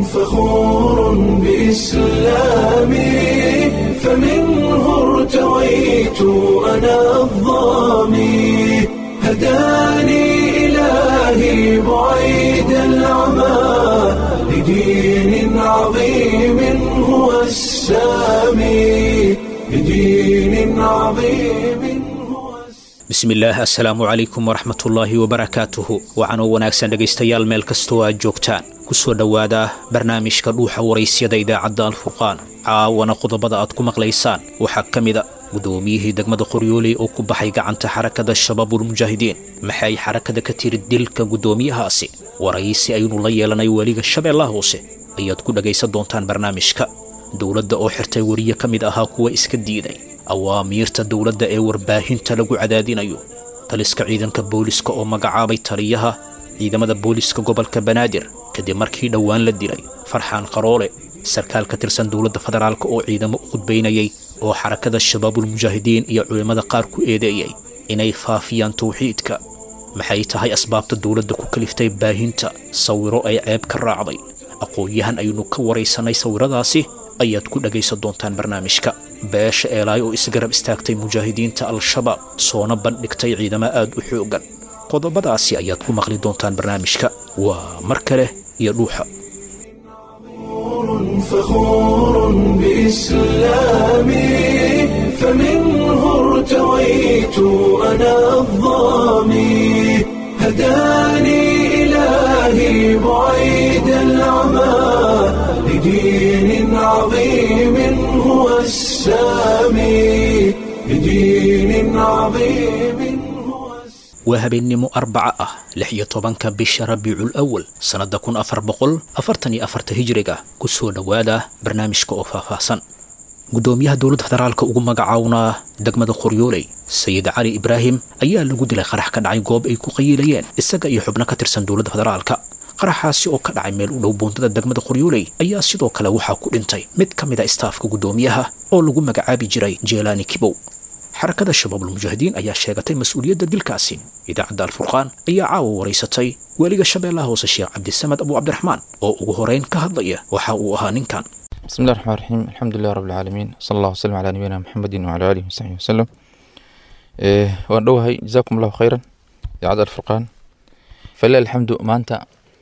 فخور بإسلامي فمنه ارتويت أنا الظامي هداني إلهي بعيد العمى لدين عظيم هو السامي لدين عظيم هو السامي bismillaah assalaamu calaykum waraxmatullaahi wabarakaatuhu waxaanoo wanaagsan dhegaystayaal meel kastoo aad joogtaan ku soo dhowaada barnaamijka dhuuxa waraysyada idaacadda alfurqaan caawana qodobada aad ku maqlaysaan waxaa ka mida guddoomiyihii degmada qoryooley oo ku baxay gacanta xarakada shabaabulmujaahidiin maxay xarakada ka tiri dilka guddoomiyahaasi waraysi aynu la yeelanay weliga shabeellaha hoose ayaad ku dhegaysan doontaan barnaamijka dowladda oo xirtay weriye ka mid ahaa kuwa iska diiday awaamiirta dowladda ee warbaahinta lagu cadaadinayo taliska ciidanka booliska oo magacaabay taliyaha ciidamada booliska gobolka banaadir kadib markii dhowaan la dilay farxaan qaroole sarkaal ka tirsan dowladda federaalk oo ciidamo u khudbaynayay oo xarakada shabaabulmujaahidiin iyo culimmada qaar ku eedeeyay inay faafiyaan tawxiidka maxay tahay asbaabta dowladda ku kaliftay baahinta sawiro ay ceeb ka raacday aqoon-yahan aynu ka waraysanay sawiradaasi ayaad ku dhagaysan doontaan barnaamijka beesha eelaay oo isgarab istaagtay mujaahidiinta al-shabaab soona bandhigtay ciidamo aad u xooggan qodobadaasi ayaad ku maqli doontaan barnaamijka waa mar kale iyo dhuuxa فخور بإسلامي فمنه ارتويت أنا الظامي هداني إلهي بعيد العمى لدين عظيم هو السامي لدين عظيم هو السامي waa habeennimo arbaca ah lix iyo tobanka bisha rabiicul awal sannadda kun afar boqol afartan iyo afarta hijiriga ku soo dhowaada barnaamijka oo faahfaahsan guddoomiyaha dowladda federaalka ugu magacawnaa degmada qoryooley sayid cali ibraahim ayaa lagu dilay qarax ka dhacay goob ay ku qayiilayeen isaga iyo xubno ka tirsan dowladda federaalka qaraxaasi oo ka dhacay meel u dhow buuntada degmada qoryooley ayaa sidoo kale waxaa ku dhintay mid ka mid a istaafka guddoomiyaha oo lagu magacaabi jiray jeelaani kibow xarakada shabaabulmujaahidiin ayaa sheegatay mas-uuliyadda dilkaasi idaacadda alfurqaan ayaa caawa waraysatay weliga shabeellaha hoose sheekh cabdisamed abu cabdiraxmaan oo ugu horeyn ka hadlaya waxa uu ahaa ninkan بسم الله الرحمن الرحيم الحمد لله رب العالمين صلى الله وسلم على نبينا محمد وعلى آله وصحبه وسلم إيه waan dhowahay جزاكم الله خيرا idaacadda alfurqaan falilah alxamdu maanta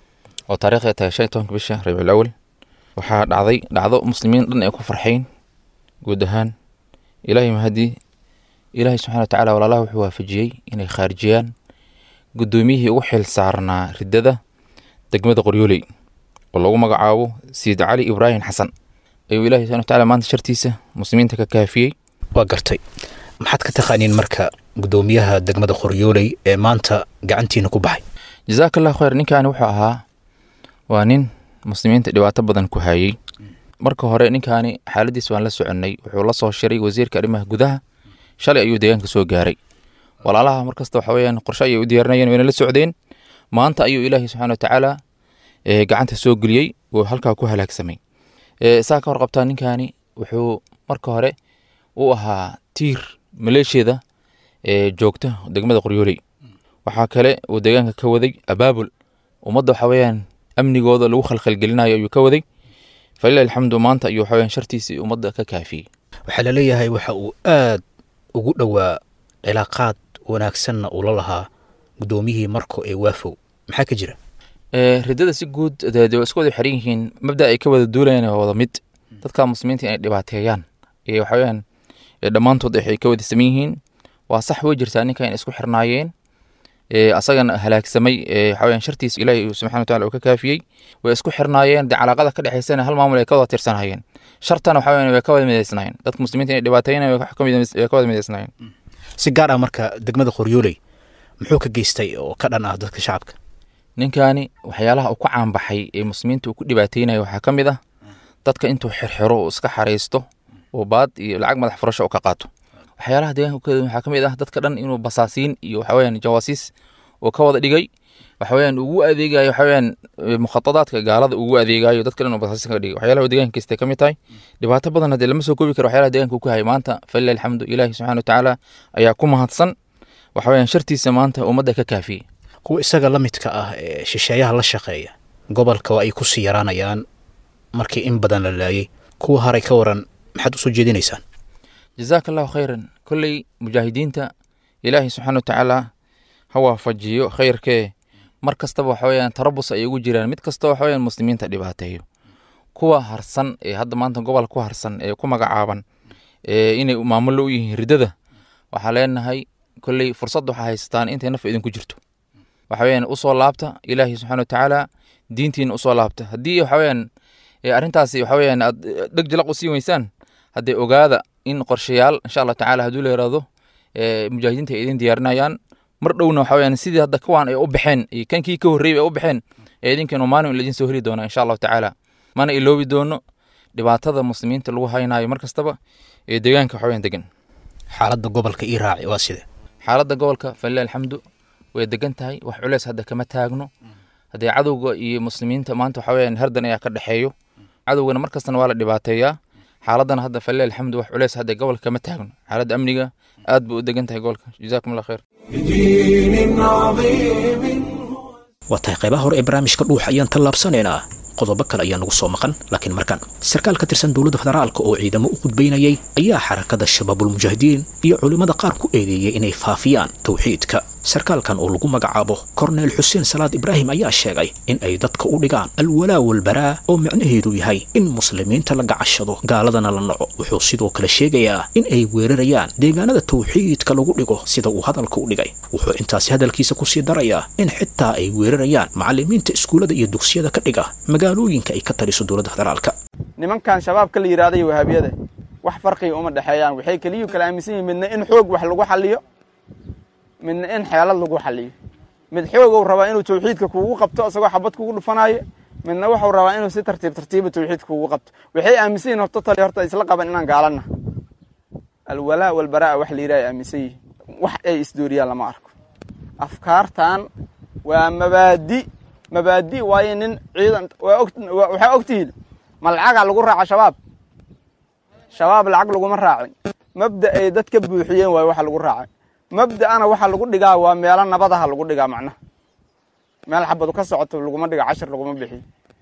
oo taariikhda tahay shan iyo tobanka bisha rabiicul awal waxaa dhacday dhacdo muslimiin dhan ay ku farxayn guud ahaan ilaahay mahadii ilaahay subxana watacaala walaalaha wuxuu waafajiyey inay khaarijiyaan guddoomiyihii ugu xil saarnaa riddada degmada qoryooley oo lagu magacaabo sayid cali ibraahim xasan ayuu ilaahay subxana watacaala maanta shartiisa muslimiinta ka kaafiyey waa gartay maxaad ka taqaaniin marka guddoomiyaha degmada qoryooley ee maanta gacantiina ku baxay jazaaka allahu khayr ninkaani wuxuu ahaa waa nin muslimiinta dhibaato badan ku hayey marka hore ninkaani xaaladiis waan la soconnay wuxuu la soo shiray wasiirka arrimaha gudaha shalay ayuu deegaanka soo gaaray walaalaha markasta waxa weyaan qorshe ayay u diyaarinayeen wayna la socdeen maanta ayuu ilaahay subxana watacaala eh, gacanta soo geliyey oo halkaa ku halaagsamay Eh, saa ka warqabtaa ninkaani wuxuu marka hore u ahaa tiir maleeshiyada ee joogta degmada qoryooley waxaa kale uu deegaanka ka waday abaabul ummadda waxa weyaan amnigooda lagu khalkhalgelinayo ayuu ka waday falilah alxamdu maanta ayuu waxa weyaan shartiisii ummadda ka kaafiyey waxaa la leeyahay waxa uu aad ugu dhowaa cilaaqaad wanaagsanna uu la lahaa guddoomiyihii marko ee waafow maxaa ka jira Eh, riddada si guud dee dee waa isku wada xiran yihiin mabda ay ka wada duulayaan waa wada mid dadka muslimiinta inay dhibaateeyaan iyo waxa weyaan eh, dhammaantood waxay ka wada saman yihiin waa sax way jirtaa ninka in isku xirnaayeen eh, asagana halaagsamay eh, waxa weyaan shartiisa ilaahay uu subxana wataala uu ka kaafiyey way isku xirnaayeen dee calaaqada ka dhexaysana hal maamul ay ka wada tirsanayeen shartana waxa weyaan way ka wada midaysnaayeen dadka muslimiinta inay dhibaateeyaan way ka mid- way ka wada midaysnaayeen si gaar ah marka degmada qoryooley muxuu ka geystay oo ka dhan ah dadka shacabka ninkaani waxyaalaha uu ku caanbaxay ee muslimiinta uu ku dhibaateynayo waxaa ka mid ah dadka intuu xirxiro uu iska xaraysto oo baad iyo lacag madax furasho uu ka qaato waxyaalaha deegaanka ku waxaa ka mid ah dadka dhan inuu basaasiin iyo waxaweyaan jawaasiis uu ka wada dhigay waxaweyaan ugu adeegayo waxaweyaan mukhatadaadka gaalada ugu adeegayo dadka dhan uu basaasiin ka dhigay waxyaalaha uu deegaanka kasta ka mid tahay dhibaato badan haddee lama soo koobi karo waxyaalaha deegaanka uu ku hayay maanta falilah alxamdu ilaahi subxana watacaala ayaa ku mahadsan waxaweyaan shartiisa maanta ummadda ka kaafiyey kuwa isaga la midka ah ee shisheeyaha la shaqeeya gobolka waa ay ku sii yaraanayaan markii in badan la laayay kuwa haray ka waran maxaad usoo jeedinaysaan jazaaka allahu khayran kolley mujaahidiinta ilaahay subxaana watacaala ha waafajiyo khayrkee mar kastaba waxa weyaan tarabus ay ugu jiraan mid kasta waxa weyaan muslimiinta dhibaateeyo kuwa harsan ee hadda maanta gobol ku harsan ee ku magacaaban ee inay maamulo u yihiin ridada waxaa leenahay kolley fursad waxaa haysataan intay naf idinku jirto waxa weyaan usoo laabta ilaahay subxaana watacaala diintiina usoo laabta haddii waxa weyaan arrintaasi waxa weyaan aad dheg jalaq u sii weysaan haddee ogaada in qorshayaal insha allah tacaala hadduu la yaraado mujaahidiinta ay idin diyaarinayaan mar dhowna waxa weyaan sidii hadda kuwaan ay u baxeen iyo kankii ka horreeyay ay u baxeen ee idinkeenu maalin idin soo heli doonaa insha allahu tacaala mana iloobi doono dhibaatada muslimiinta lagu haynayo mar kastaba ee deegaanka waxa weyaan degan xaaladda gobolka ii raaci waa side xaaladda gobolka falilah alxamdu way degan tahay wax culeys hadda kama taagno haddee cadowga iyo muslimiinta maanta waxa weyaan herdan ayaa ka dhexeeyo cadowgana mar kastana waa la dhibaateeyaa xaaladana hadda falilah alxamdu wax culeys hadda gobolka kama taagno xaaladda amniga aad buu u degan tahay gobolka jazaakum allah khayr بدين عظيم waa tahay qaybaha hore ee barnaamijka dhuux ayaan tallaabsanaynaa qodobo kale ayaa nagu soo maqan laakiin markan sarkaal ka tirsan dowladda federaalka oo ciidamo u khudbaynayay ayaa xarakada shabaabulmujaahidiin iyo culimmada qaar ku eedeeyey inay faafiyaan towxiidka sarkaalkan oo lagu magacaabo korneel xuseen salaad ibraahim ayaa sheegay in ay dadka u dhigaan alwalaa walbaraa oo micnaheedu yahay in muslimiinta la gacashado gaaladana la naco wuxuu sidoo kale sheegayaa in ay weerarayaan deegaanada towxiidka lagu dhigo sida uu hadalka u dhigay wuxuu intaasi hadalkiisa kusii darayaa in xitaa ay weerarayaan macallimiinta iskuullada iyo dugsiyada ka dhiga magaalooyinka ay ka taliso dowladda federaalka nimankan shabaabka la yidhahday wahaabiyada wax farqiga uma dhexeeyaan waxay keliyu kala aaminsan yihin midna in xoog wax lagu xaliyo midna in xeelad lagu xaliyo mid xoogow rabaa inuu tawxiidka kuugu qabto isagoo xabad kugu dhufanaayo midna wuxuu rabaa inuu si tartiib tartiiba tawxiidka kuugu qabto waxay aaminsan yihin horta tali horta isla qaban inaan gaalana alwalaa walbaraa wax la yidhaha ay aaminsan yihin wax ay isdooriyaan lama arko afkaartan waa mabaadi mabaadi waayo nin ciidan waxaa ogtihiin ma lacagaa lagu raaca shabaab shabaab lacag laguma raacin mabda ay dad ka buuxiyeen waayo waxa lagu raacay mabda'ana waxa lagu dhigaa waa meelo nabadaha lagu dhigaa macnaha meel xabadu ka socoto laguma dhiga cashir laguma bixiyo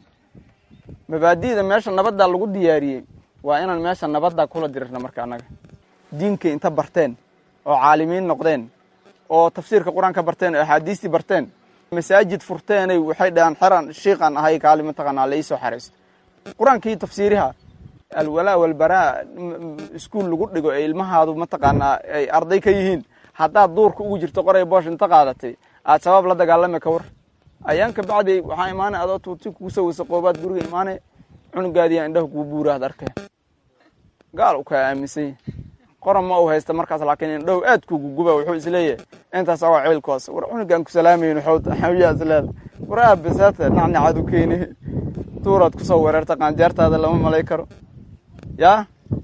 mabaadi'da meesha nabadda lagu diyaariyey waa inaan meesha nabadda kula dirirna marka annaga diinkay inta barteen oo caalimiin noqdeen oo tafsiirka qur-aanka barteen oo axaadiistii barteen masaajid furteenay waxay dhahaan xeran shiiqan ahay kaali mataqaanaa la iisoo xaraysto qur-aankii tafsiiriha alwalaa walbaraa iskuul lagu dhigo ee ilmahaadu mataqaanaa ay arday ka yihiin haddaad duurka ugu jirto qoray boosh inta qaadatay aad shabaab la dagaalami ka war ayaan ka bacdi waxaa imaanay adoo tuuti kugu soo weysa qoobaad guriga imaanay cunugaadiyaa indhaha kuu buuraad arkaya gaal u kaa aaminsan yahi qoran ma u haysta markaas laakiin indhahu aad kugu guba wuxuu isleeyahay intaas waa ceelkoos war cunugaan ku salaamayno xawyaa isleeda war aabisaata nacnacaad u keeni tuuraad kusoo weerarta qaanjeertaada lama malay karo yaa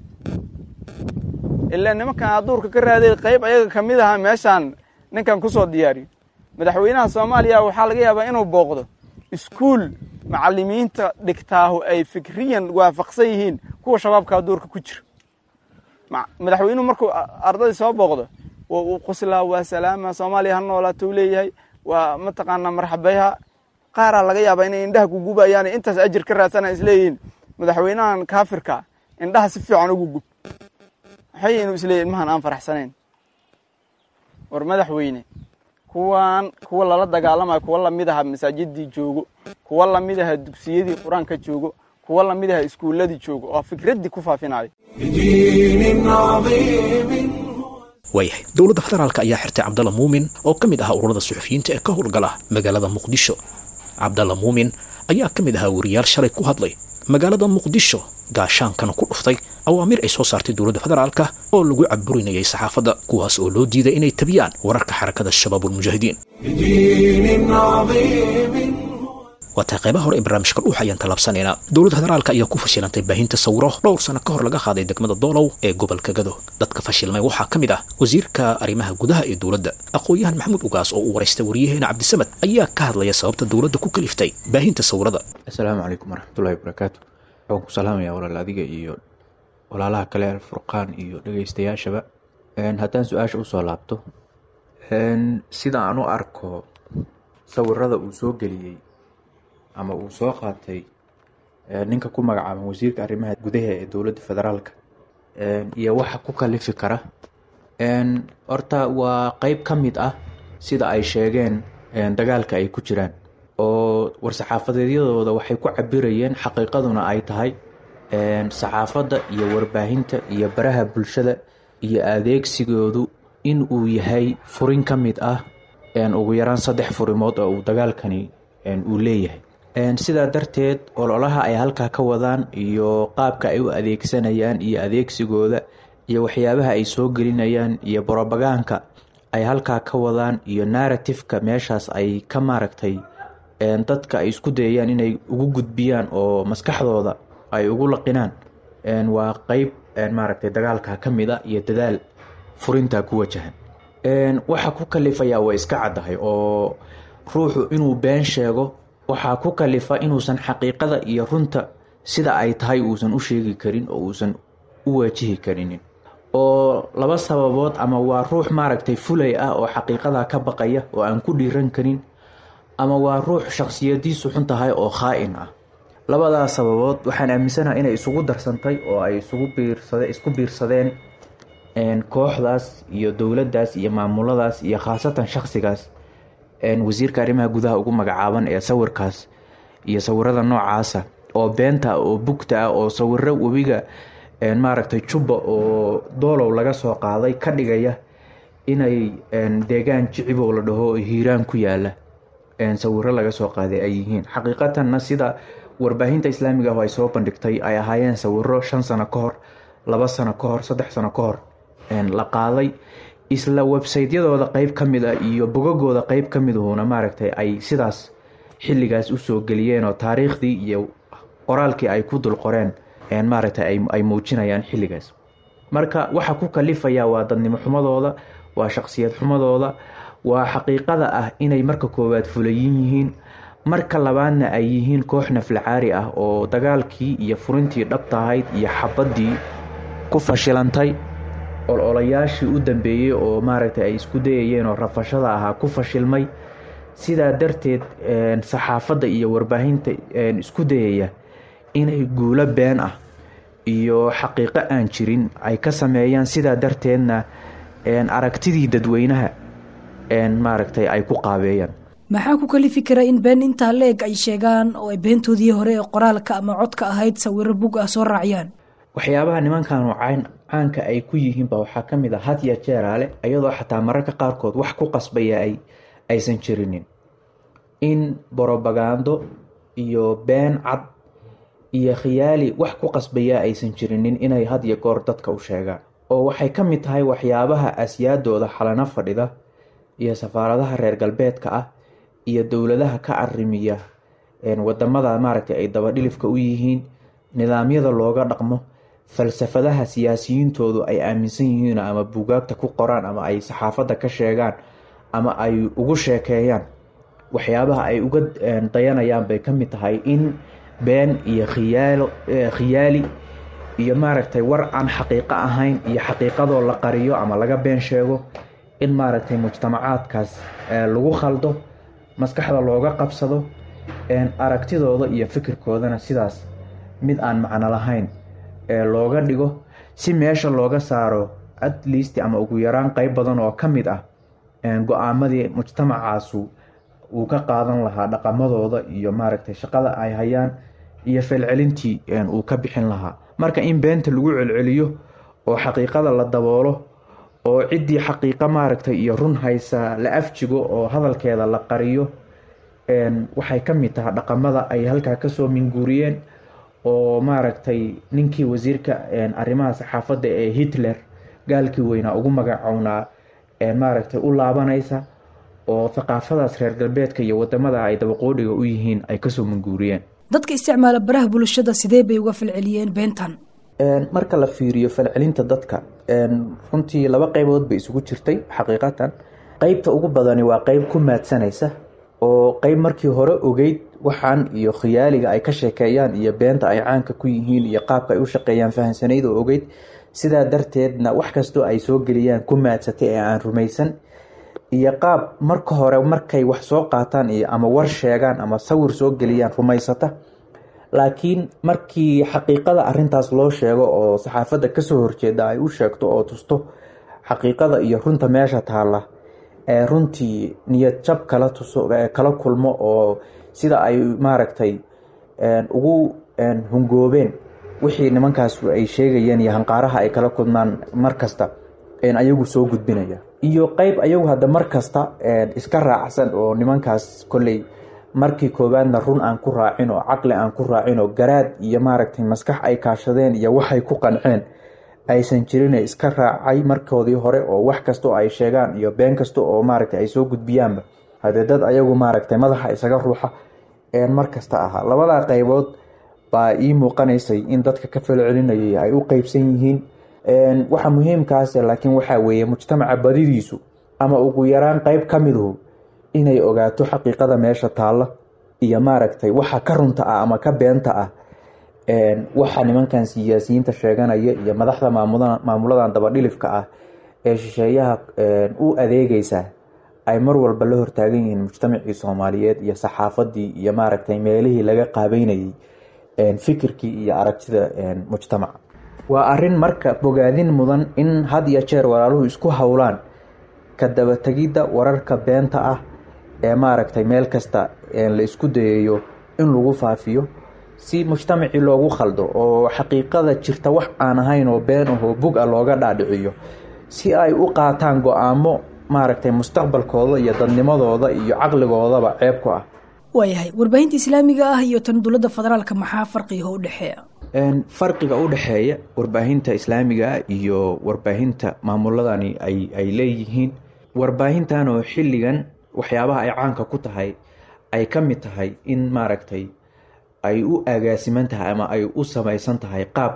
ilaa nimankan aad duurka ka raaday qayb ayaga ka mid ahaa meeshaan ninkan kusoo diyaariyo madaxweynaha soomaaliya waxaa laga yaabaa inuu booqdo iskuul macalimiinta dhigtaahu ay fikriyan waafaqsan yihiin kuwa shabaabkaa duurka ku jira madaxweynuhu markuu ardadii soo booqdo waa uu qoslaa waa salaama soomaaliya ha noolaatou leeyahay waa mataqaanaa marxabayha qaaraa laga yaabaa inay indhaha kugubayaan intaas ajir ka raadsana isleeyihiin madaxweynahan kaafirka indhaha si fiican ugu gub waxay inuu isleeyahy ilmahan aan faraxsanayn war madaxweyne kuwan kuwa lala dagaalamayo kuwa lamid aha masaajidii joogo kuwa lamid aha dugsiyadii qur-aanka joogo kuwa lamid aha iskuuladii joogo oo fikraddii ku faafinayo بدين عظيم waayahay dowladda federaalka ayaa xirtay cabdalla muumin oo ka mid ahaa ururada suxufiyiinta ee ka howlgala magaalada muqdisho cabdalla muumin ayaa ka mid ahaa wariyaal shalay ku hadlay magaalada muqdisho gaashaankana ku dhuftay awaamiir ay soo saartay dowladda federaalka oo lagu caburinayay saxaafadda kuwaas oo loo diiday inay tabiyaan wararka xarakada shabaabulmujaahidiin بدين عظيم waa tahay qaybaha hore ee barnaamijka dhuuxa ayaan tallaabsanaynaa dowladda federaalka ayaa ku fashilantay baahinta sawiro dhowr sano ka hor laga qaaday degmada doolow ee gobolka gado dadka fashilmay waxaa ka mid ah wasiirka arrimaha gudaha ee dowladda aqoon-yahan maxamuud ugaas oo uu waraystay waryaheena cabdisamad ayaa ka hadlaya sababta dowladda ku kaliftay baahinta sawirada asalaamu calaykum waraxmatullahi wabarakaatu waxaan ku salaamayaa walaal adiga iyo walaalaha kale alfurqaan iyo dhegeystayaashaba haddaan su-aasha usoo laabto sida aan u arko sawirada uu soo geliyey ama uu soo qaatay ninka ku magacaaban wasiirka arrimaha gudaha ee dowladda federaalka iyo waxa ku kalifi kara horta waa qeyb ka mid ah sida ay sheegeen dagaalka ay ku jiraan oo war-saxaafadeedyadooda waxay ku cabirayeen xaqiiqaduna ay tahay saxaafadda iyo warbaahinta iyo baraha bulshada iyo adeegsigoodu in uu yahay furin ka mid ah ugu yaraan saddex furimood oo uu dagaalkani uu leeyahay sidaa darteed ololaha ay halkaa ka wadaan iyo qaabka ay u adeegsanayaan iyo adeegsigooda iyo waxyaabaha ay soo gelinayaan iyo brobagaanka ay halkaa ka wadaan iyo narratifeka meeshaas ay ka maaragtay dadka ay isku dayayaan inay ugu gudbiyaan oo maskaxdooda ay ugu laqinaan waa qeyb maaragtay dagaalka ka mid a iyo dadaal furintaa ku wajahan waxa ku kalifayaa way iska caddahay oo ruuxu inuu been sheego waxaa ku kalifa inuusan xaqiiqada iyo runta sida ay tahay uusan u sheegi karin oo uusan u waajihi karinin oo laba sababood ama waa ruux maaragtay fulay ah oo xaqiiqada ka baqaya oo aan ku dhiiran karin ama waa ruux shakhsiyadiisu xun tahay oo khaa-in ah labadaas sababood waxaan aaminsanaha inay isugu darsantay oo ay isugu biirsade isku biirsadeen kooxdaas iyo dowladdaas iyo maamuladaas iyo khaasatan shakhsigaas wasiirka arrimaha gudaha ugu magacaaban ee sawirkaas iyo sawirada noocaasa oo beenta oo bugta ah oo sawiro webiga maaragtay jubba oo doolow laga soo qaaday ka dhigaya inay deegaan jicibow la dhaho hiiraan ku yaala sawiro laga soo qaaday ay yihiin xaqiiqatanna sida warbaahinta islaamiga ah ay soo bandhigtay ay ahaayeen sawiro shan sano ka hor laba sano ka hor saddex sano ka hor la qaaday isla websaytyadooda qeyb ka mid a iyo bogagooda qeyb ka miduhuna maaragtay ay sidaas xilligaas usoo geliyeen oo taariikhdii iyo qoraalkii ay ku dul qoreen maaragtay ay muujinayaan xilligaas marka waxa ku kalifaya waa dadnimo xumadooda waa shaqsiyad xumadooda waa xaqiiqada ah inay marka koowaad fulayin yihiin marka labaadna ay yihiin koox naflacaari ah oo dagaalkii iyo furintii dhabta ahayd iyo xabaddii ku fashilantay ololayaashii u dambeeyey oo maaragtay ay isku dayayeen oo rafashada ahaa ku fashilmay sidaa darteed saxaafadda iyo warbaahinta isku dayaya inay guulo been ah iyo xaqiiqo aan jirin ay ka sameeyaan sidaa darteedna aragtidii dadweynaha maaragtay ay ku qaabeeyaan maxaa ku kalifi kara in been intaa la-eg ay sheegaan oo ay beentoodii hore ee qoraalka ama codka ahayd sawiro bug ah soo raaciyaan waxyaabaha nimankanu caanka ay ku yihiinba waxaa ka mid a hadya jeeraale iyadoo xataa mararka qaarkood wax ku qasbaya ay aysan jirinin in borobagando iyo been cad iyo khiyaali wax ku qasbaya aysan jirinin inay had iyo goor dadka u sheegaan oo waxay ka mid tahay waxyaabaha asyaadooda xalano fadhida iyo safaaradaha reer galbeedka ah iyo dowladaha ka arimiya wadamada maaragtay ay dabadhilifka u yihiin nidaamyada looga dhaqmo falsafadaha siyaasiyiintoodu ay aaminsan yihiin ama buugaagta ku qoraan ama ay saxaafadda ka sheegaan ama ay ugu sheekeeyaan waxyaabaha ay uga dayanayaan bay ka mid tahay in been iyo khiyaalo khiyaali iyo maaragtay war aan xaqiiqo ahayn iyo xaqiiqadoo la qariyo ama laga been sheego in maaragtay mujtamacaadkaas lagu khaldo maskaxda looga qabsado aragtidooda iyo fikirkoodana sidaas mid aan macno lahayn looga dhigo si meesha looga saaro at least ama ugu yaraan qeyb badan oo ka mid ah go-aamadii mujtamacaasu uu ka qaadan lahaa dhaqamadooda iyo maaragtay shaqada ay hayaan iyo felcelintii uu ka bixin lahaa marka in beenta lagu celceliyo oo xaqiiqada la daboolo oo ciddii xaqiiqo maaragtay iyo run haysa la afjigo oo hadalkeeda la qariyo waxay ka mid tahay dhaqamada ay halkaa kasoo minguuriyeen oo maaragtay ninkii wasiirka arrimaha saxaafadda ee hitler gaalkii weynaa ugu magacownaa maaragtay u laabanaysa oo thaqaafadaas reer galbeedka iyo wadamada ay dabaqoodhiga u yihiin ay kasoo minguuriyeen dadka isticmaala baraha bulshada sidee bay uga falceliyeen beentan marka la fiiriyo falcelinta dadka runtii laba qeybood bay isugu jirtay xaqiiqatan qeybta ugu badani waa qeyb ku maadsanaysa oo qeyb markii hore ogeyd waxaan iyo khiyaaliga ay ka sheekeeyaan iyo beenta ay caanka ku yihiin iyo qaabka ay u shaqeeyaan fahamsanayd oo ogeyd sidaa darteedna wax kastoo ay soo geliyaan ku maadsatay ee aan rumaysan iyo qaab marka hore markay wax soo qaataan iyo ama war sheegaan ama sawir soo geliyaan rumaysata laakiin markii xaqiiqada arintaas loo sheego oo saxaafadda kasoo horjeeda ay u sheegto oo tusto xaqiiqada iyo runta meesha taalla ee runtii niyad jab kala tuso kala kulmo oo sida ay maaragtay ugu hungoobeen wixii nimankaas ay sheegayeen iyo hanqaaraha ay kala kulmaan markasta ayagu soo gudbinaya iyo qeyb ayagu hadda markasta iska raacsan oo nimankaas kolley markii koowaadna run aan ku raacin oo caqli aan ku raacin oo garaad iyo maaragtay maskax ay kaashadeen iyo waxay ku qanceen aysan jirine iska raacay markoodii hore oo wax kasta oo ay sheegaan iyo been kasta oo maaragtay ay soo gudbiyaanba hadee dad ayagu maaragtay madaxa isaga ruuxa markasta ahaa labadaa qeybood baa ii muuqanaysay in dadka ka falo celinayay ay u qeybsan yihiin waxa muhiimkaase laakiin waxaa weeye mujtamaca badidiisu ama ugu yaraan qeyb ka miduhu inay ogaato xaqiiqada meesha taalla iyo maaragtay waxa ka runta ah ama ka beenta ah waxa nimankan siyaasiyiinta sheeganaya iyo madaxda maamuladan dabadhilifka ah ee shisheeyaha u adeegaysa ay mar walba la hortaagan yihiin mujtamacii soomaaliyeed iyo saxaafadii iyo maaragtay meelihii laga qaabeynayay fikirkii iyo aragtida mujtamaca waa arin marka bogaadin mudan in had iyo jeer walaaluhu isku howlaan ka dabategidda wararka beenta ah ee maaragtay meel kasta la isku dayayo in lagu faafiyo si mujtamacii loogu khaldo oo xaqiiqada jirta wax aan ahayn oo been ahoo bug a looga dhaadhiciyo si ay u qaataan go-aamo maaragtay mustaqbalkooda iyo dadnimadooda iyo caqligoodaba ceeb ku ah waayahay warbaahinta islaamiga ah iyo tan dowladda federaalka maxaa farqiga u dhexeeya farqiga u dhexeeya warbaahinta islaamiga ah iyo warbaahinta maamuladani ay leeyihiin warbaahintan oo xilligan waxyaabaha ay caanka ku tahay ay ka mid tahay in maaragtay ay u agaasiman tahay ama ay u samaysan tahay qaab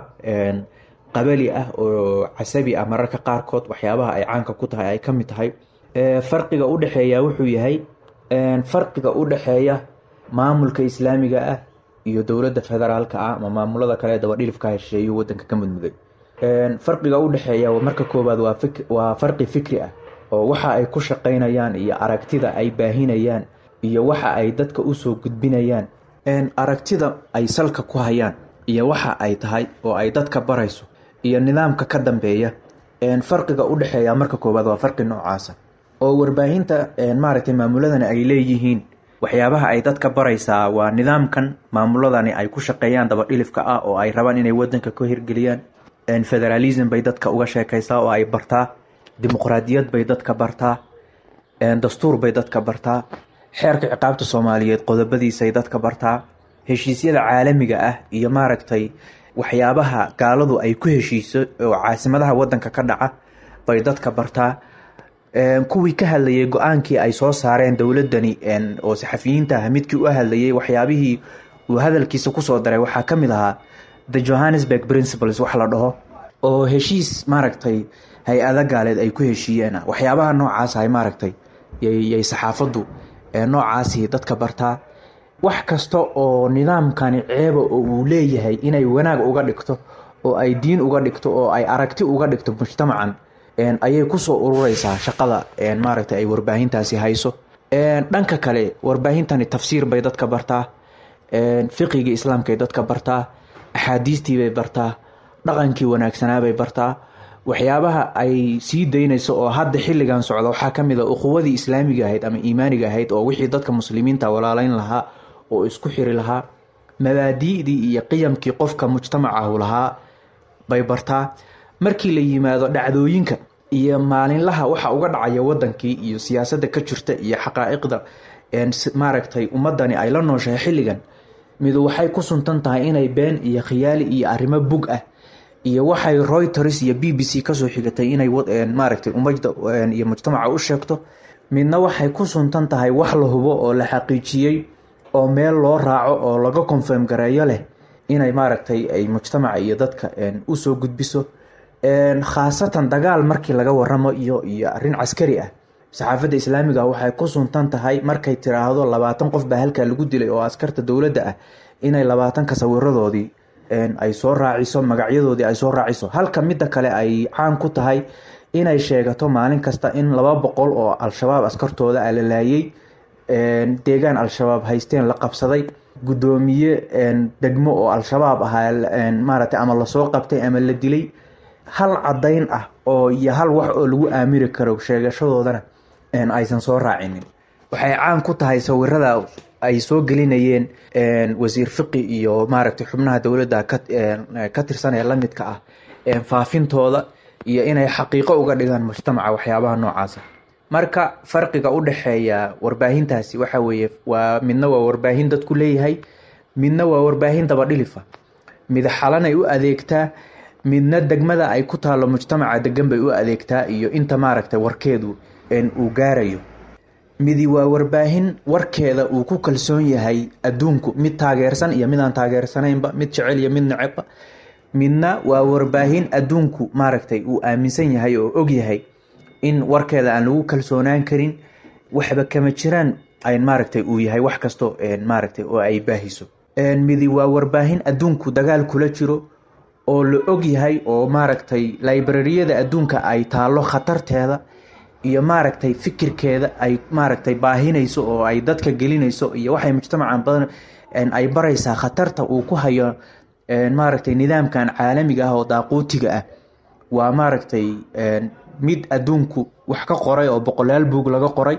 qabali ah oo casabi ah mararka qaarkood waxyaabaha ay caanka ku tahay ay ka mid tahay farqiga u dhexeeya wuxuu yahay farqiga u dhexeeya maamulka islaamiga ah iyo dowladda federaalka ah ama maamulada kale ee dabadhilifka hesheeyo wadanka ka mudmuday farqiga u dhexeeya marka koowaad waa farqi fikri ah oo waxa ay ku shaqaynayaan iyo aragtida ay baahinayaan iyo waxa ay dadka usoo gudbinayaan aragtida ay salka ku hayaan iyo waxa ay tahay oo ay dadka barayso iyo nidaamka ka dambeeya farqiga u dhexeeya marka koowaad waa farqi noocaasa oo warbaahinta maaragtay maamuladani ay leeyihiin waxyaabaha ay dadka baraysaa waa nidaamkan maamuladani ay ku shaqeeyaan dabadhilifka ah oo ay rabaan inay wadanka ka hirgeliyaan federalism bay dadka uga sheekaysaa oo ay bartaa dimuqraadiyad bay dadka bartaa dastuur bay dadka bartaa xeerka ciqaabta soomaaliyeed qodobadiisay dadka bartaa heshiisyada caalamiga ah iyo maaragtay waxyaabaha gaaladu ay ku heshiiso oo caasimadaha wadanka ka dhaca bay dadka bartaa kuwii ka hadlayay go-aankii ay soo saareen dowladani oo saxafiyiinta ah midkii u hadlayay waxyaabihii uu hadalkiisa kusoo daray waxaa ka mid ahaa the johannesburg principles wax la dhaho oo heshiis maaragtay hay-ada gaaleed ay ku heshiiyeen waxyaabaha noocaas ay maaragtay yay saxaafaddu noocaasi dadka bartaa wax kasta oo nidaamkani ceeba oo uu leeyahay inay wanaag uga dhigto oo ay diin uga dhigto oo ay aragti uga dhigto mujtamacan ayay kusoo urureysaa shaqada maaragtay ay warbaahintaasi hayso dhanka kale warbaahintani tafsiir bay dadka bartaa fiqigii islaamkay dadka bartaa axaadiistiibay bartaa dhaqankii wanaagsanaabay bartaa waxyaabaha ay sii daynayso oo hadda xilligan socda waxaa ka mid a uquwadii islaamiga ahayd ama iimaaniga ahayd oo wixii dadka muslimiinta walaaleyn lahaa oo isku xiri lahaa mabaadi'dii iyo qiyamkii qofka mujtamacahu lahaa bay bartaa markii la yimaado dhacdooyinka iyo maalinlaha waxa uga dhacaya wadankii iyo siyaasadda ka jirta iyo xaqaa'iqda maaragtay ummadani ay la nooshahay xilligan midu waxay ku suntan tahay inay been iyo khiyaali iyo arrimo bug ah iyo waxay reuters iyo b b c kasoo xigatay inay maaragtay ummadda iyo mujtamaca u sheegto midna waxay ku suntan tahay wax la hubo oo la xaqiijiyey oo meel loo raaco oo laga confirm gareeyo leh inay maaragtay ay mujtamaca iyo dadka usoo gudbiso khaasatan dagaal markii laga waramo iyo iyo arrin caskari ah saxaafadda islaamiga ah waxay ku suntan tahay markay tiraahdo labaatan qof baa halkaa lagu dilay oo askarta dowladda ah inay labaatanka sawiradoodii ay soo raaciso magacyadoodii ay soo raaciso halka midda kale ay caan ku tahay inay sheegato maalin kasta in laba boqol oo al-shabaab askartooda ah la laayay deegaan al-shabaab haysteen la qabsaday guddoomiye degmo oo al-shabaab ahaa maaragtay ama lasoo qabtay ama la dilay hal caddayn ah oo iyo hal wax oo lagu aamiri karo sheegashadoodana aysan soo raacinin waxay caan ku tahay sawirada ay soo gelinayeen wasiir fiqi iyo maaragtay xubnaha dowladda ka tirsan ee lamidka ah faafintooda iyo inay xaqiiqo uga dhigaan mujtamaca waxyaabaha noocaasa marka farqiga u dhexeeya warbaahintaasi waxa weeye waa midna waa warbaahin dadku leeyahay midna waa warbaahin dabadhilifa mid xalanay u adeegtaa midna degmada ay ku taalo mujtamaca degan bay u adeegtaa iyo inta maaragtay warkeedu uu gaarayo midi waa warbaahin warkeeda uu ku kalsoon yahay adduunku mid taageersan iyo mid aan taageersanaynba mid jecel iyo mid necebba midna waa warbaahin adduunku maaragtay uu aaminsan yahay oo og yahay in warkeeda aan lagu kalsoonaan karin waxba kama jiraan ay maaragtay uu yahay wax kasto maaragtay oo ay baahiso midi waa warbaahin adduunku dagaal kula jiro oo la og yahay oo maaragtay librariyada adduunka ay taalo khatarteeda iyo maaragtay fikirkeeda ay maaragtay baahinayso oo ay dadka gelinayso iyo waxay mujtamacan badan ay baraysaa khatarta uu ku hayo maaragtay nidaamkan caalamiga ah oo daaquutiga ah waa maaragtay mid adduunku wax ka qoray oo boqolaal buug laga qoray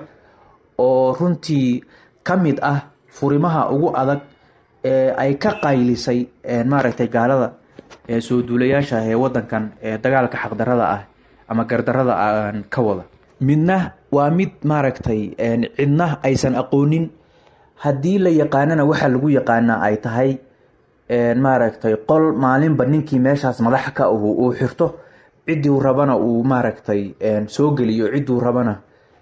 oo runtii ka mid ah furimaha ugu adag ee ay ka qaylisay maaragtay gaalada soo duulayaasha ah ee wadankan dagaalka xaqdarada ah ama gardarada aan ka wada midna waa mid maaragtay cidna aysan aqoonin haddii la yaqaanana waxaa lagu yaqaanaa ay tahay maaragtay qol maalinba ninkii meeshaas madaxa ka ahu uu xirto cidduu rabana uu maaragtay soo geliyo cidduu rabana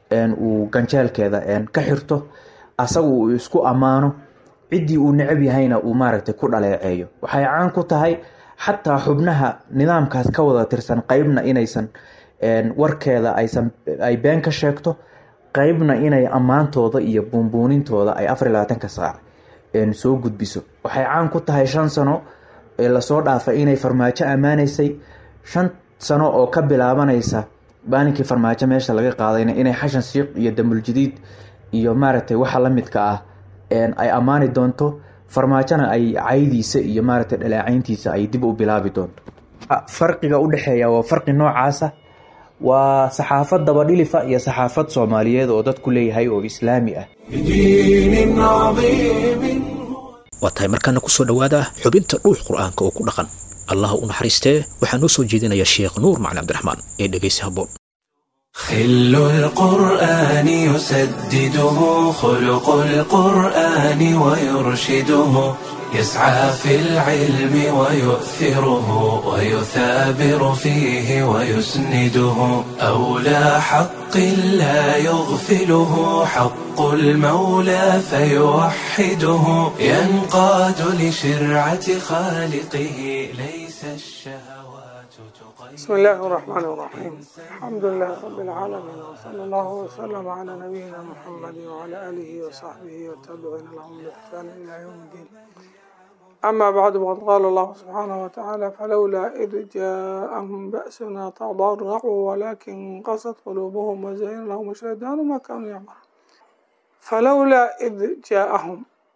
uu ganjeelkeeda ka xirto asagu uu isku ammaano ciddii uu necab yahayna uu maaragtay ku dhaleeceeyo waxay caan ku tahay xataa xubnaha nidaamkaas ka wada tirsan qeybna inaysan warkeeda aysan ay been ka sheegto qeybna inay ammaantooda iyo buunbuunintooda ay afar iyo labaatanka saac soo gudbiso waxay caan ku tahay shan sano ee lasoo dhaafay inay farmaajo ammaanaysay shan sano oo ka bilaabanaysa maalinkii farmaajo meesha laga qaadayna inay xashan siiq iyo damuljadiid iyo maaragtay waxa la midka ah ay ammaani doonto farmaajona ay caydiisa iyo maaragtay dhalaacayntiisa ay dib u bilaabi doonto farqiga u dhexeeya waa farqi noocaasa waa saxaafad dabadhilifa iyo saxaafad soomaaliyeed oo dadku leeyahay oo islaami ah بدين عظيم waa tahay markaana kusoo dhowaada xubinta dhuux qur'aanka oo ku dhaqan allaha u naxariistee waxaa noo soo jeedinaya sheekh nuur macali cabdiraxmaan ee dhegaysi habboon خل القرآن يسدده خلق القرآن ويرشده يسعى في العلم ويؤثره ويثابر فيه ويسنده أولى حق لا يغفله حق المولى فيوحده ينقاد لشرعة خالقه ليس الشهوات تقيد بسم الله الرحمن الرحيم الحمد لله رب العالمين وصلى الله وسلم على نبينا محمد وعلى آله وصحبه والتابعين لهم بإحسان إلى يوم الدين أما بعد وقد قال الله سبحانه وتعالى فلولا إذ جاءهم بأسنا تضرعوا ولكن قست قلوبهم وزين لهم الشيطان ما كانوا يعملون فلولا إذ جاءهم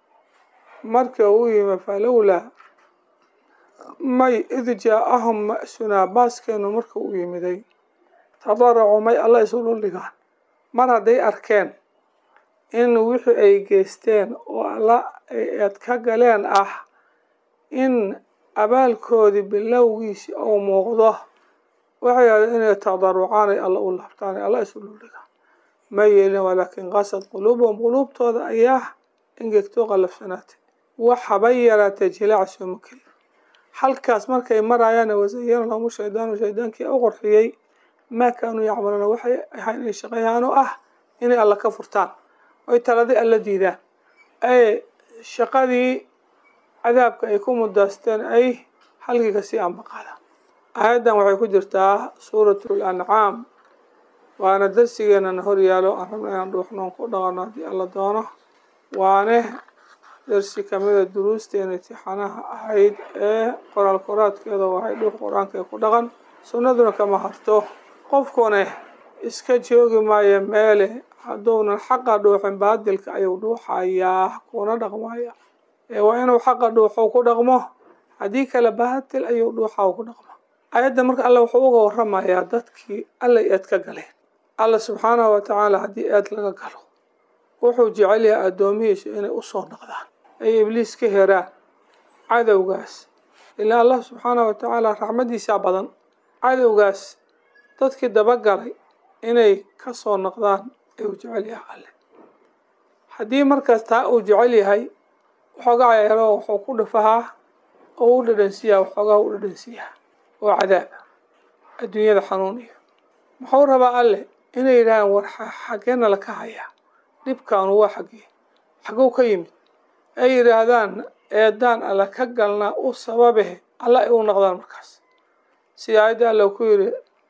marka uu yimi falowlaa may id jaa-ahum ma-sunaa baaskeenu marka uu yimiday tadaracuu may alla isu dhuldhigaan mar hadday arkeen in wixii ay geysteen oo alla ay eed ka galeen ah in abaalkoodii bilowgiisi uu muuqdo waxay ahayd inay tadarucaan ay alla u laabtaan ay alla isu dhuldhigaan ma yeelin walaakin qasad quluubuhum quluubtooda ayaa ingegtoo qalafsanaatay wax haba yaraatee jilaac sooma kelin halkaas markay marayaan wasayana lahum shaydaanu shaydaankii u qorxiyey maa kaanuu yacmaluuna waxay ahayn inay shaqeeyaan oo ah inay alla ka furtaan oy taladii alla diidaan ee shaqadii cadaabka ay ku mudaasteen ay halkii kasii ambaqaadaan aayaddan waxay ku jirtaa suuratul ancaam waana darsigeenana horyaalo aan rabna inaan dhuuxnoon ku dhaqano haddii alla doono waane darsi kamida duruusteena intixaanaha ahayd ee qoraal qoraadkeeda waxay dhuux qur-aanka ku dhaqan sunnaduna kama harto qofkune iska joogi maayo meele hadduunan xaqa dhuuxin baadilka ayuu dhuuxayaa kuna dhaqmaya ee waa inuu xaqa dhuuxo ku dhaqmo haddii kale baatil ayuu dhuuxa ku dhaqmo ayadda marka alle wuxuu uga waramayaa dadkii alla eed ka galeen alla subxaanahu wa tacaala haddii eed laga galo wuxuu jecel yahay addoomihiisu inay usoo noqdaan ay ibliis ka heraan cadowgaas ilaa allah subxaanahu wa tacaala raxmadiisaa badan cadowgaas dadkii dabagalay inay ka soo noqdaan ayuu jecel yahay alle haddii markaas taa uu jecel yahay waxoogaa yeelo wuxuu ku dhafahaa oo u dhadhansiiyaa waxoogaa u dhadhansiiyaa oo cadaaba adduunyada xanuuniyo muxuu rabaa alle inay yidhahaan war xaggeena laka hayaa dhibkaanu waa xaggee xagow ka yimid ay yidhaahdaan eedaan alla ka galnaa u sababe alla ay u noqdaan markaas sida aayadda alla ku yidhi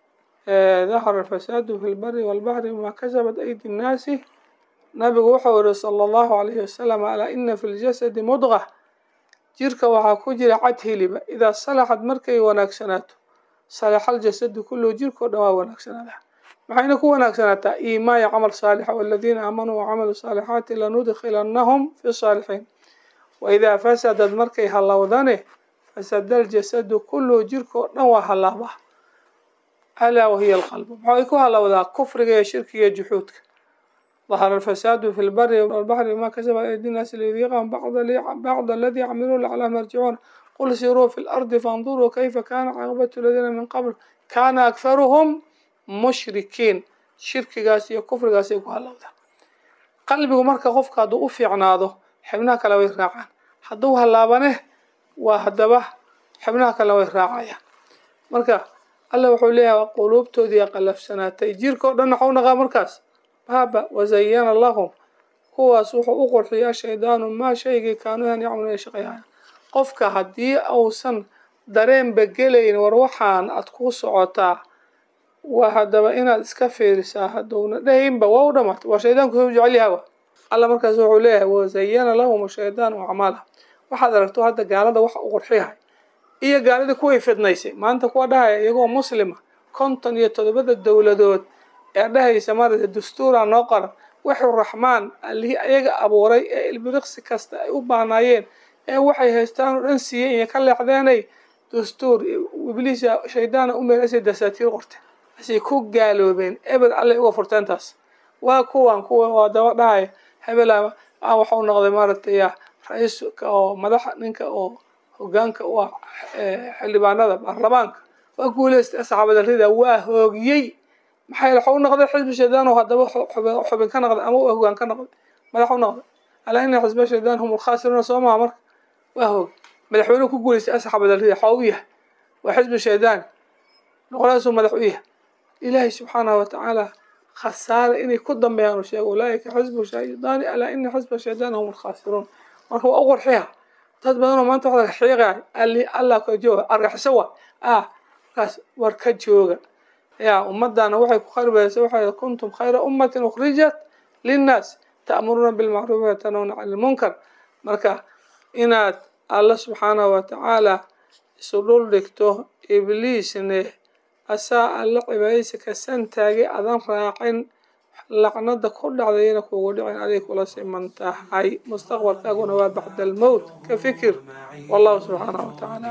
dahara alfasaadu fi lbari walbaxri bima kasabat aydi nnaasi nabigu wuxuu yihi sala allahu alayhi wasalam alaa ina fi ljasadi mudqa jirka waxaa ku jira cad hiliba idaa salaxad markay wanaagsanaato salaxa aljasadu kulluhu jirkao dhan waa wanaagsanaadaa maxayna ku wanaagsanaataa iimaaya camal saalixa waladiina aamanuu wacamalu saalixaati lanudkhilannahum fi saalixiin waidaa fasadad markay hallowdane fasada aljasadu kulluhu jirkao dhan waa hallaaba alaa wahiya alqalbu maxay ku hallowdaa kufriga iyo shirkiga iyo juxuudka ظهر الفساد في البر والبحر بما كسب أيدي الناس ليذيقهم بعض بعض الذي عملوا لعلهم يرجعون قل سيروا في الأرض فانظروا كيف كان عاقبة الذين من قبل كان أكثرهم مشركين shirkigaas iyo kufrigaas ay ku hallowdaan qalbigu marka qofka hadduu u fiicnaado xibnaha kale way raacaan hadduu hallaabane waa haddaba xibnaha kale way raacayaan marka alla wuxuu leeyahay quluubtoodii qalafsanaatay jirka o dhan waxau naqaa markaas baaba wazayana lahum kuwaas wuxuu u qurxiyaa shaydaanu maa shaygii kaanuuhan yacmaluun ay shaqeeyaan qofka haddii uusan dareenba gelayn war waxaan aad ku socotaa waa haddaba inaad iska fiirisaa hadduuna dhahaynba waa u dhamaatay waa shaydaanku soo jecel yahawa alla markaas wuxuu leeyahay wazayana lahum shaydaanu acmaalaha waxaad aragto hadda gaalada waxa u qurxiyahay iyo gaaladii kuway fidnaysay maanta kuwa dhahaya iyagoo muslima konton iyo toddobada dowladood ee dhahaysa maarata dastuura noo qoran wuxuu raxmaan allihii ayaga abuuray ee ilbiriqsi kasta ay u baanaayeen ee waxay haystaan oo dhan siiyey iyo ka leexdeenay dastuur ibliisa shaydaana u meelasay dasaatiir qorteen asay ku gaaloobeen ebed allay uga furteen taas waa kuwan kuwa waa daba dhahaya hebel a waxau noqday maaragtay ra-iiska oo madaxa ninka oo hogaanka u ah xildhibaanada baarlamaanka waa guuleystay saxaabada rida waa hoogiyey maxaa yeele waxau noqday xisbi shaydaan oo haddaba xubin ka noqday ama hogaan ka noqday madax u noqday alaa ina xisba shaydaan hum ulkhaasiruuna soo maha marka waa hoog madaxweynuhu ku guuleystay asxaabada rida waxaa u yahay waa xisbi shaydaan noqonaasuu madax u yahay ilaahay subxaanahu watacaala khasaare inay ku dambeeyaan uu sheego ulaaika xisbu shaydaani alaa ina xisba shaydaani hum ulkhaasiruun marka waa u qurxiya dad badanoo maanta waxaa xiiqaya ali allah ka jooga argaxiso wa ah markaas war ka jooga ya ummadana waxay ku kharibaysa waxay kuntum khayra ummatin ukhrijat linnaas ta'muruuna bilmacruufi watanawna cani lmunkar marka inaad alla subxaanahu watacaala isu dhul dhigto ibliisne asaa alla cibaadaysa ka santaagay adan raacin lacnada ku dhacdayna kugu dhicin aday kula siman tahay mustaqbalkaaguna waa bacda almowt ka fikir wallahu subxaanahu watacaala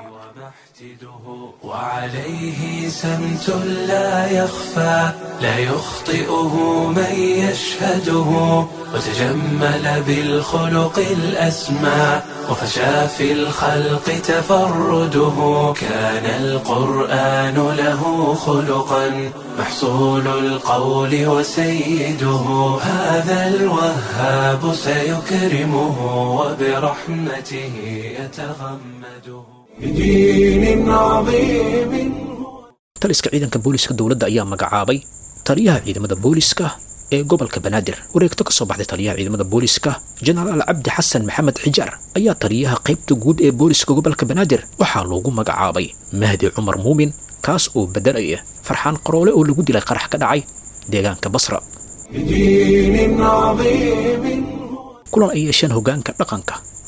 وعليه سمت لا يخفى لا يخطئه من يشهده وتجمل بالخلق الأسمى وفشى في الخلق تفرده كان القرآن له خلقا محصول القول وسيده هذا الوهاب سيكرمه وبرحمته يتغمده بدين عظيم taliska ciidanka booliska dowladda ayaa magacaabay taliyaha ciidamada booliska ee gobolka banaadir wareegto ka soo baxday taliyaha ciidamada booliska jenaraal cabdi xasan maxamed xijaar ayaa taliyaha qaybta guud ee booliska gobolka banaadir waxaa loogu magacaabay mahdi cumar muumin kaas oo bedelaya farxaan qaroole oo lagu dilay qarax ka dhacay deegaanka basra بدين عظيم kulan ay yeesheen hoggaanka dhaqanka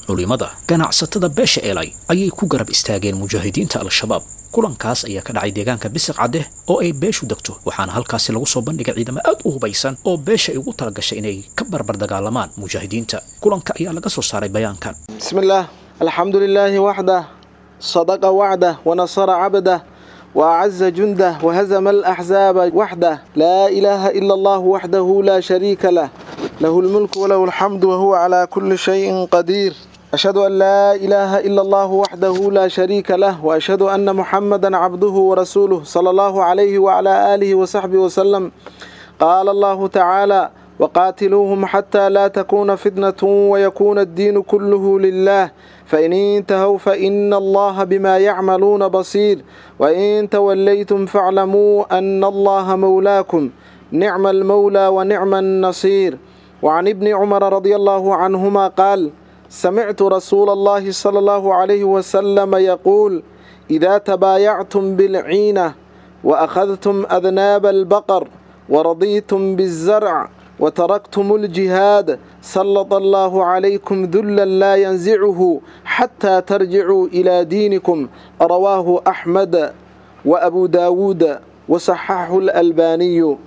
culimmada ganacsatada beesha eelay ayay ku garab istaageen mujaahidiinta al-shabaab kulankaas ayaa ka dhacay deegaanka bisiq cadde oo ay beeshu degto waxaana halkaasi lagu soo bandhigay ciidamo aad u hubaysan oo beesha ay ugu talagashay inay ka barbar dagaalamaan mujaahidiinta kulanka ayaa laga soo saaray bayaankan بسم الله الحمد لله وحده صدق وعده ونصر عبده وأعز جنده وهزم الأحزاب وحده لا إله إلا الله وحده لا شريك له له الملك وله الحمد وهو على كل شيء قدير أشهد أن لا إله إلا الله وحده لا شريك له وأشهد أن محمدا عبده ورسوله صلى الله عليه وعلى آله وصحبه وسلم قال الله تعالى وقاتلوهم حتى لا تكون فتنة ويكون الدين كله لله فإن انتهوا فإن الله بما يعملون بصير وإن توليتم فاعلموا أن الله مولاكم نعم المولى ونعم النصير وعن ابن عمر رضي الله عنهما قال سمعت رسول الله صلى الله عليه وسلم يقول إذا تبايعتم بالعينة وأخذتم أذناب البقر ورضيتم بالزرع وتركتم الجهاد سلط الله عليكم ذلا لا ينزعه حتى ترجعوا إلى دينكم رواه أحمد وأبو داود وصححه الألباني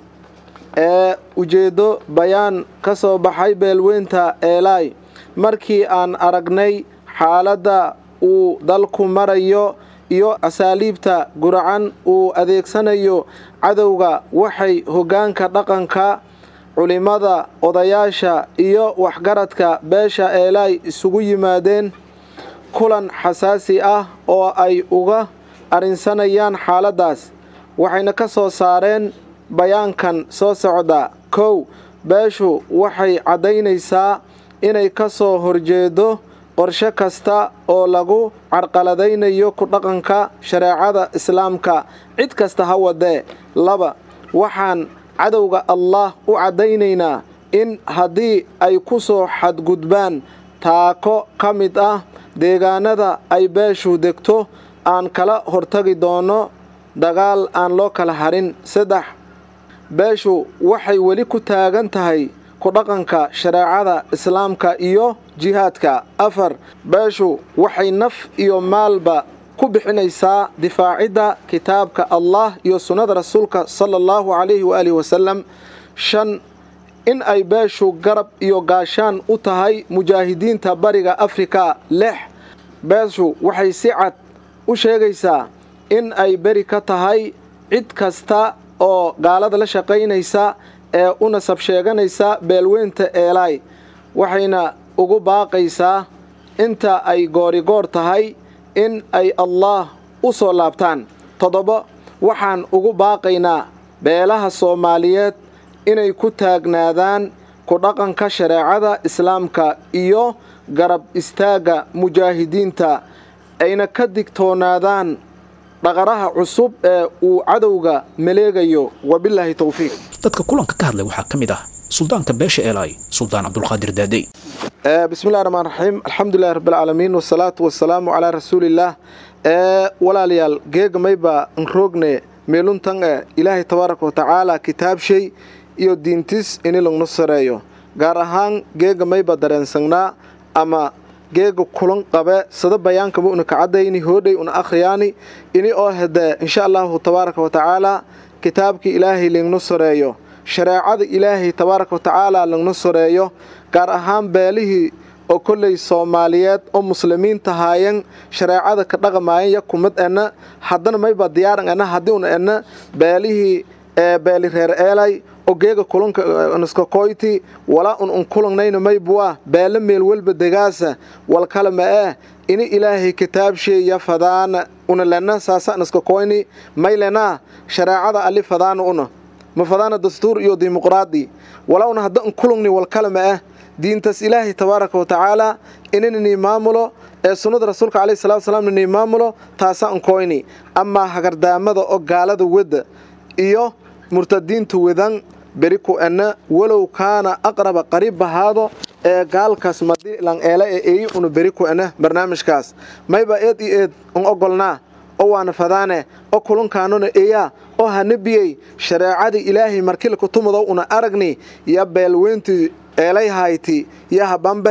ee ujeeddo bayaan ka soo baxay beelweynta eelaay markii aan aragnay xaaladda uu dalku marayo iyo asaaliibta guracan uu adeegsanayo cadowga waxay hoggaanka dhaqanka culimmada odayaasha iyo waxgaradka beesha eelaay isugu yimaadeen kulan xasaasi ah oo ay uga arrinsanayaan xaaladdaas waxayna ka soo saareen bayaankan soo socda kow beeshu waxay caddaynaysaa inay ka soo horjeedo qorshe kasta oo lagu carqaladaynayo ku dhaqanka shareecada islaamka cid kasta ha wadee laba waxaan cadowga allah u caddaynaynaa in haddii ay ku soo xadgudbaan taako ka mid ah deegaanada ay beeshu degto aan kala hortagi doono dagaal aan loo kala harin saddex beeshu waxay weli ku taagan tahay ku dhaqanka shareecada islaamka iyo jihaadka afar beeshu waxay naf iyo maalba ku bixinaysaa difaacidda kitaabka allah iyo sunnada rasuulka sala allahu calayhi waaalihi wasalam shan in ay beeshu garab iyo gaashaan u tahay mujaahidiinta bariga afrika lix beeshu waxay si cad u sheegaysaa in ay beri ka tahay cid kasta oo gaalada la shaqaynaysa ee u nasab sheeganaysa beelweynta eelaay waxayna ugu baaqaysaa inta ay goorigoor tahay in ay allaah u soo laabtaan toddoba waxaan ugu baaqaynaa beelaha soomaaliyeed inay ku taagnaadaan ku dhaqanka shareecada islaamka iyo garab istaagga mujaahidiinta ayna ka digtoonaadaan dhaqaraha cusub ee uu cadowga maleegayo wabilaahi towfiiq dadka kulanka ka hadlay waxaa ka mid ah suldaanka beesha eelaay suldaan cabdulqaadir daadey bismillahi raxmaan raxiim alxamdulilahi rabbilcaalamiin wasalaatu wasalaamu calaa rasuulillaah ee walaalayaal geega mayba nroogne meeluntan e ilaahay tabaaraka watacaala kitaabshay iyo diintis ini lagnu sareeyo gaar ahaan geega mayba dareensangnaa ama geega kulan qabe sada bayaankaba una kacadayni hoodhay una akhriyaani ini oo hede insha allahu tabaaraka watacaala kitaabkii ilaahay lagnu sareeyo shareecada ilaahay tabaaraka watacaala lagnu sareeyo gaar ahaan beelihii oo kolley soomaaliyeed oo muslimiinta haayan shareecada ka dhaqamaayan ya kumad ena haddana mayba diyaaran ena haddii una ena beelihii ee beeli reer eelay oo geega kulanka niskakoyti walaa un un kulangnayna maybuwa beele meel walba degaasa wal kale ma ee ini ilaahay kitaabsheeya fadaana una lena saasa niskakoyni may lenaa shareecada ali fadaana una ma fadaana dastuur iyo dimuqraadi walaa una hadda un kulungni wal kale ma eh diintaas ilaahay tabaaraka watacaala inanini maamulo ee sunnada rasuulka caleyhi salatu wasalaam nini maamulo taasa un koyni amaa hagardaamada oo gaalada wada iyo murtadiinta wadan beri ku ena walow kaana aqraba qariib bahaado ee gaalkaas madilan eela ee eeyi una beri ku ena barnaamijkaas mayba eed iyo eed un ogolnaa oo waana fadaane oo kulunkaanuna eeyaa oo hana biyey shareecada ilaahay markila kutumado una aragni ya beelweyntii eelay hayti ya habambahen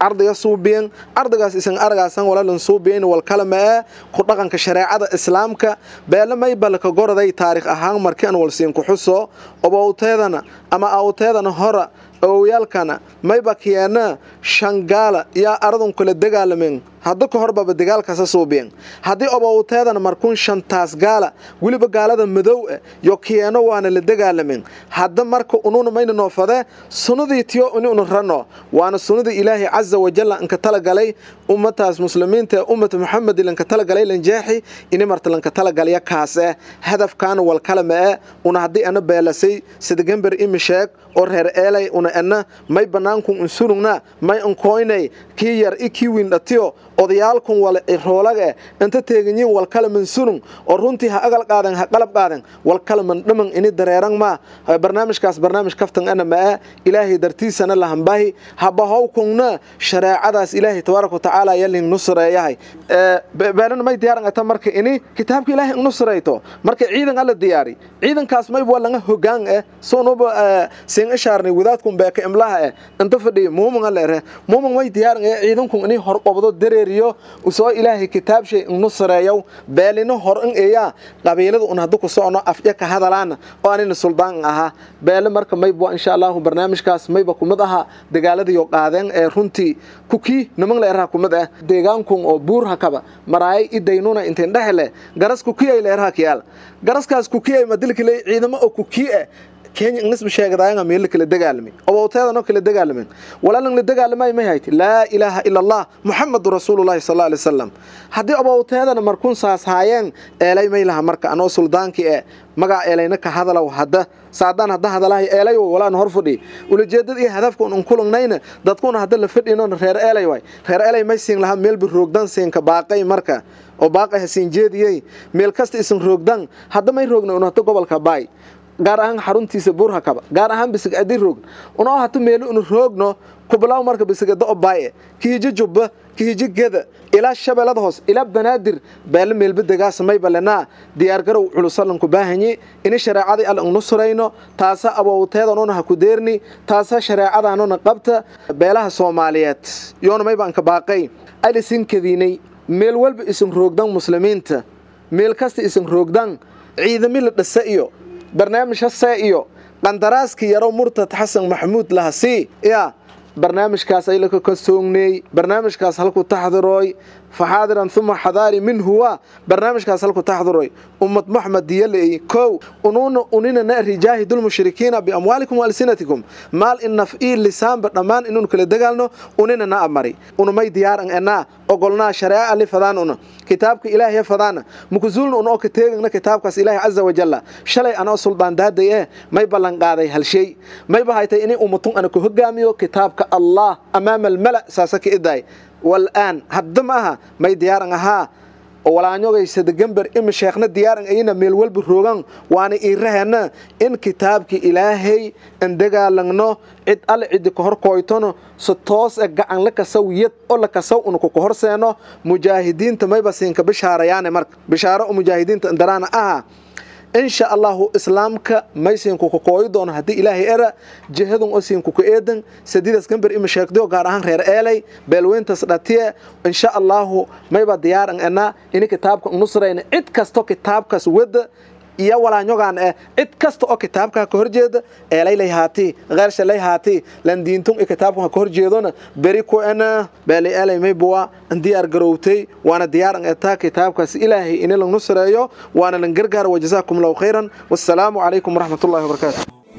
ardiga suubiyen ardigaas isan argaasan walalan suubiyen wal kalama ee ku dhaqanka shareecada islaamka beele maybalka goraday taariikh ahaan markii aan walsiin ku xuso obowteedana ama awteedana hora awowyaalkana mayba kiyeena shangaala yaa aradun kula dagaalamen hadda ka horbaba dagaalkasa suubiyen haddii obowteedana markuun shantaas gaala weliba gaalada madow eh yo kiyeeno waana la dagaalamen hadda marka ununa mayna noofade sunnadii tiyo ini unu rano waana sunnadii ilaahay caza wajalla anka talagalay ummataas muslimiinta ee ummata muxamedi lanka talagalay lanjeexi ini marta lanka talagalya kaas eh hadafkaana walkalama eh una haddii ana beelasay sidagember imi sheeg oo reer eelay una ena may bannaankun unsurugna may unkoynay kii yar i kii wiindhatiyo odayaalkun wal roolaga eh inta teeganyiin walkalaman surung oo runtii ha agal qaaden ha qalab qaaden walkalaman dhaman ini dareeran ma barnaamijkaas barnaamij kaftan ana ma ah ilaahay dartiisana lahambahi habahowkungna shareecadaas ilaahay tabaaraka watacaala yalin nusreeyahay beelana may diyaaran ata marka ini kitaabka ilaahay nusreyto marka ciidan alla diyaari ciidankaas mayba langa hogaan eh soonuba sin ishaarnay wadaadkun beeka imlaha eh inta fadhiya muumin alla ere muumin may diyaaran eh ciidankun ini hor qobdo dareeriyo usoo ilaahay kitaabshay nusreeyow beelino hor in eeyaa qabiilada un haddu ku socno afya ka hadalaana oo anina suldaan ahaa beele marka mayba insha allahu barnaamijkaas mayba kumid aha dagaaladiyo qaadeen ee runtii kukii niman la eraha kumid ah deegaankun oo buur hakaba maraayay idaynuna intayn dhexle garas kukiyay la eraha kiyaal garaskaas kukiyay madilkiley ciidamo oo kukii ah kenya ingnisba sheegadaayanga meel kala dagaalamay obowteedano kala dagaalamen walaalan la dagaalamay may hayti laa ilaaha ila allah muxamadu rasuulullahi sal alay wasalam haddii obowteedana markun saas haayeen eelay may laha marka anoo suldaankii ee magaa eelayna ka hadalow hadda saadaan hadda hadalahay eelay walaan hor fadhi ulajeedada iyo hadafka un kulagnayna dadkuna hadda la fadhino reer eelay waay reer eelay may siin lahaa meelba roogdan siinka baaqay marka oo baaqay ha siin jeediyey meel kasta isin roogdan hadda may roogna un hata gobolka baay gaar ahaan xaruntiisa buurhakaba gaar ahaan bisig adi roogn unoo hata meelo unu roogno kublaw marka bisigada obaaye kihijo jubba kihijo geda ilaa shabeellada hoos ilaa banaadir beele meelba degaasa mayba lenaa diyaargarow culusalanku baahanyi ini shareecadii alla nusrayno taasa abowteedanuna ha ku deerni taasa shareecadanuna qabta beelaha soomaaliyeed yoona mayba anka baaqay alisin kadiinay meel walba isin roogdan muslimiinta meel kasta isin roogdan ciidami la dhasa iyo barnaamij hasee iyo qandaraaskii yaro murtad xasan maxamuud lahasii yaa barnaamijkaas aylaka ka soogneey barnaamijkaas halku taxdirooy faxaadiran uma xadaari minhuwa barnaamijkaas halku taxdiroy ummad maxmed diyaley kow unuuna uninana rijaahidulmushrikiina biamwaalikum waalsinatikum maal inaf ii lisaanba dhammaan inuun kala dagaalno uninana amari unumay diyaaran enaa ogolnaa shareeca ali fadaan una kitaabka ilaahay fadaana mukuzuulna un oo ka teegana kitaabkaas ilaahay caza wajalla shalay anoo suldaan daaday eh may ballan qaaday hal shay mayba haytay inay ummatun ana ku hogaamiyo kitaabka allah amaama almala saasa ka idaay والآن هذا معها ما يديارن ها walaanyogay sadagamber ima sheekhna diyaaran ayna meel walba rogan waana iirahana in kitaabka ilaahay an dagaalagno cid alle cidi ka hor kooytono si toos e gacan la kasaw yad oo la kasaw una ku horseeno mujaahidiinta mayba siinka bishaarayaane marka bishaaro oo mujaahidiinta indaraana aha insha allahu islaamka may siinku ku kooyi doono haddii ilaahay era jihadun oo siinku ku eedan sadiidas gambar ima sheegdayo gaar ahaan reer eelay beelweyntas dhatiye insha allahu mayba diyaaran ena ini kitaabka nusrayna cid kasto kitaabkaas wada iyo walaanyogaan eh cid kasta oo kitaabka ka horjeeda eelaylay haati qeershalay haati landiintun i kitaabka ka horjeedona beri ku ena beeli eelay maybuwa diyaar garowtay waana diyaaran etaa kitaabkaas ilaahay ini lang nusreeyo waana lan gargaar wajazaakum allahu khayran wassalaamu calaykum waraxmat ullahi wabarakaatu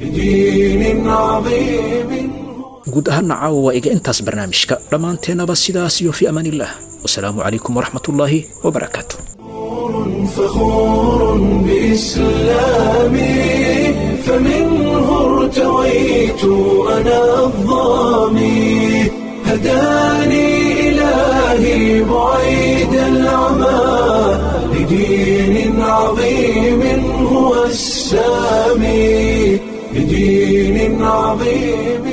بدين عظيم guud ahaana caawa waa iga intaas barnaamijka dhammaanteennaba sidaas iyo fi amaan illah wasalaamu calaykum waraxmatullaahi wabarakaatu فخور بإسلامي فمنه ارتويت أنا الظامي هداني إلهي بعيد العمى لدين عظيم هو السامي لدين عظيم